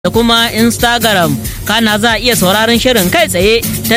da kuma Instagram. Kana za a iya sauraron shirin kai tsaye ta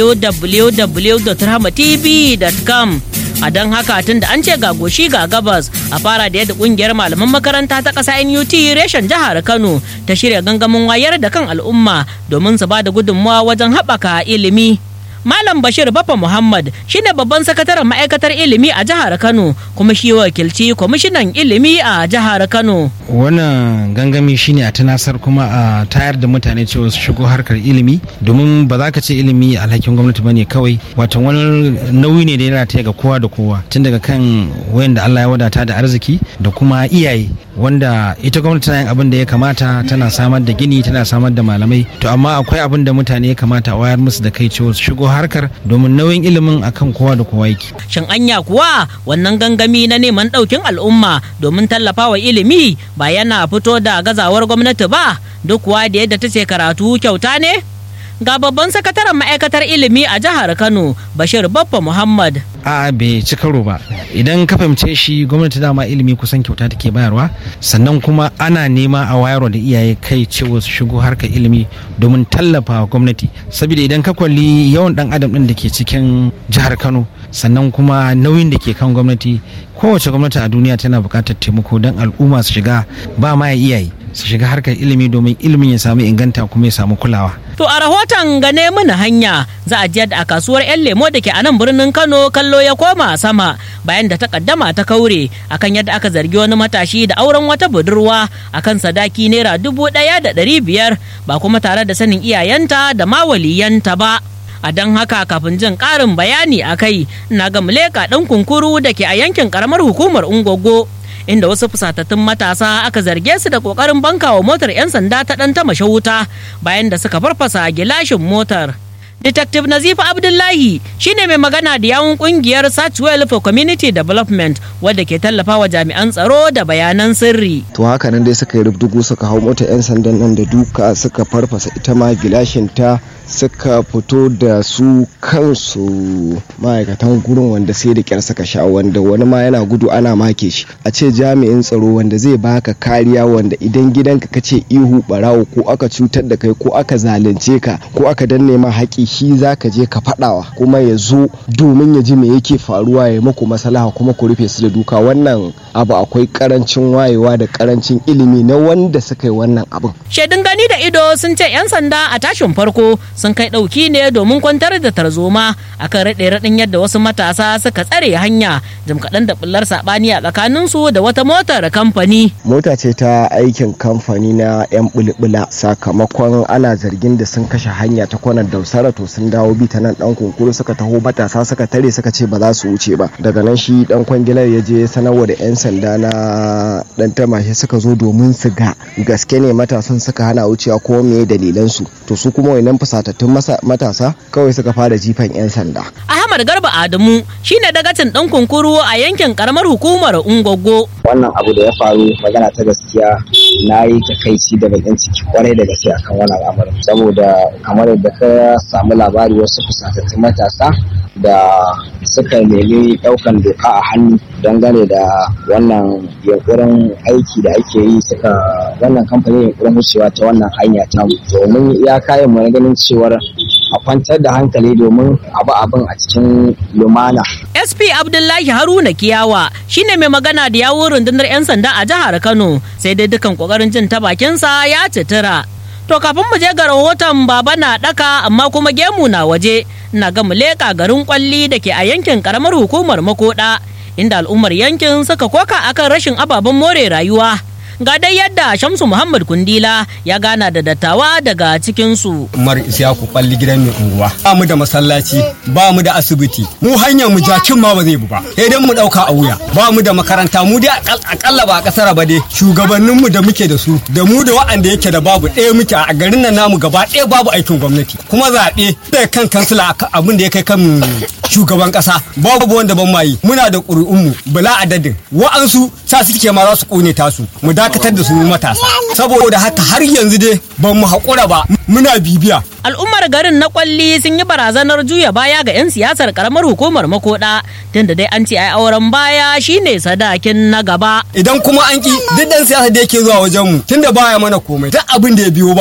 www.rahmatv.com. A don haka tun da an ce ga goshi ga gabas a fara da yadda kungiyar malaman makaranta ta ƙasa NUT reshen jihar Kano ta shirya gangamin wayar da kan al'umma domin su ba da gudunmawa wajen haɓaka ilimi. Malam Bashir Baffa Muhammad shine babban sakataren ma'aikatar ilimi a jihar Kano kuma shi wakilci kwamishinan ilimi a jihar Kano. Wannan gangami shine a tunasar kuma a tayar da mutane cewa su shigo harkar ilimi domin ba za ka ce ilimi alhakin gwamnati bane kawai wato wani nauyi ne da yana taya ga kowa da kowa tun daga kan wayanda Allah ya wadata da arziki da kuma iyaye wanda ita gwamnati tana yin abin da ya kamata tana samar da gini tana samar da malamai to amma akwai abin da mutane ya kamata a wayar musu da kai cewa su shigo harkar domin nauyin ilimin akan kowa da kowa yake. Shin anya kuwa wannan gangami na neman ɗaukin al'umma domin tallafawa ilimi ba yana fito da gazawar gwamnati ba duk kuwa da yadda ta ce karatu kyauta ne? Ga babban sakataren ma'aikatar ilimi a jihar Kano Bashir Baffa Muhammad. a bai ci karo ba idan ka fahimce shi gwamnati dama ilimi kusan kyauta take bayarwa sannan kuma ana nema a wayarwa da iyaye kai cewa su shigo harkar ilimi domin tallafa gwamnati saboda idan ka kwalli yawan dan adam din da ke cikin jihar kano sannan kuma nauyin da ke kan gwamnati kowace gwamnati a duniya tana buƙatar taimako don al'umma su shiga ba ma iyaye su shiga harkar ilimi domin ilimin ya samu inganta kuma ya samu kulawa To a rahoton gane mana hanya za a jiyar a kasuwar 'yan lemo da ke a nan birnin Kano kallo ya koma sama bayan da ta kaddama ta kaure akan yadda aka zargi wani matashi da auren wata budurwa akan sadaki naira dubu ɗaya da ɗari biyar ba kuma tare da sanin iyayenta da ma waliyanta ba. a don haka kafin jin ƙarin bayani a kai na ga muleka ɗan kunkuru da ke a yankin ƙaramar hukumar ungogo inda wasu fusatattun matasa aka zarge su da kokarin bankawa motar 'yan sanda ta ɗan ta wuta bayan da suka farfasa gilashin motar. Detective Nazifa Abdullahi shine mai magana da yawun kungiyar Searchwell for Community Development wadda ke tallafawa jami'an tsaro da bayanan sirri. To haka nan dai suka yi rubdugu suka hau mota 'yan sandan nan da duka suka farfasa ita ma gilashin ta suka fito da su kansu ma'aikatan gurin wanda sai da kyar suka sha wanda wani ma yana gudu ana make shi a ce jami'in tsaro wanda zai baka kariya wanda idan gidanka ka ce ihu barawo ko aka cutar da kai ko aka zalunce ka ko aka danne ma haƙi shi za ka je ka faɗawa kuma ya zo domin ya ji me yake faruwa ya muku maslaha kuma ku rufe su da duka wannan abu akwai karancin wayewa da karancin ilimi na wanda suka yi wannan abin. Shaidun gani da ido sun ce 'yan sanda a tashin farko sun kai ɗauki ne domin kwantar da tarzoma akan raɗe raɗin yadda wasu matasa suka tsare hanya jim kaɗan da bullar saɓani a tsakaninsu da wata motar kamfani. Mota ce ta aikin kamfani na 'yan bulbula sakamakon ana zargin da sun kashe hanya ta kwanar dausara to sun dawo bi ta nan ɗan kunkuru suka taho matasa suka tare suka ce ba za su wuce ba daga nan shi ɗan kwangilar ya je sanarwa da 'yan sanda na ɗan tamashe suka zo domin su ga gaske ne matasan suka hana wucewa ko me dalilansu to su kuma wannan fusatattun matasa kawai suka fara jifan 'yan sanda. Ahmad Garba Adamu shine dagacin ɗan kunkuru a yankin karamar hukumar Ungogo. Wannan abu da ya faru magana ta gaskiya na yi takaici da bakin ciki kwarai da gaske akan wannan al'amarin saboda kamar yadda ka samu labari wasu fusatattun matasa da suka nemi ɗaukan doka a hannu dangane da wannan yankurin aiki da ake yi suka wannan kamfanin yankurin wucewa ta wannan hanya ta domin ya kayan mu ganin cewar a kwantar da hankali domin abu abin a cikin lumana. SP Abdullahi Haruna Kiyawa shine mai magana da yawun rundunar 'yan sanda a jihar Kano sai dai dukan kokarin jin ta bakinsa ya citira. To kafin mu je ga rahoton baba na daka amma kuma gemu na waje na ga mu leƙa garin kwalli da ke a yankin karamar hukumar makoda inda al'ummar yankin suka koka akan rashin ababen more rayuwa. ga dai yadda Shamsu Muhammad Kundila ya gana da dattawa daga cikinsu. Umar Isiyaku kwalli gidan mai unguwa. Ba mu da masallaci, ba mu da asibiti. Mu hanyar mu jakin ma ba zai bu ba. Sai dai mu dauka a wuya. Ba mu da makaranta, mu dai akalla ba a kasar ba dai. Shugabannin mu da muke da su, da mu da waɗanda yake da babu ɗaya muke a garin nan namu gaba ɗaya babu aikin gwamnati. Kuma zaɓe da kan kansila abin da ya kai kan shugaban kasa babu wanda ban mayi muna da ƙuri'unmu bala adadin wa'ansu sa suke ma za su ƙone tasu mu dakatar da su matasa saboda haka har yanzu dai ban mu haƙura ba muna bibiya al'ummar garin na kwalli sun yi barazanar juya baya ga 'yan siyasar karamar hukumar makoda tunda dai an ce ai auren baya shine sadakin na gaba idan kuma an ki duk dan siyasa da yake zuwa wajen mu tunda baya mana komai duk abin da ya biyo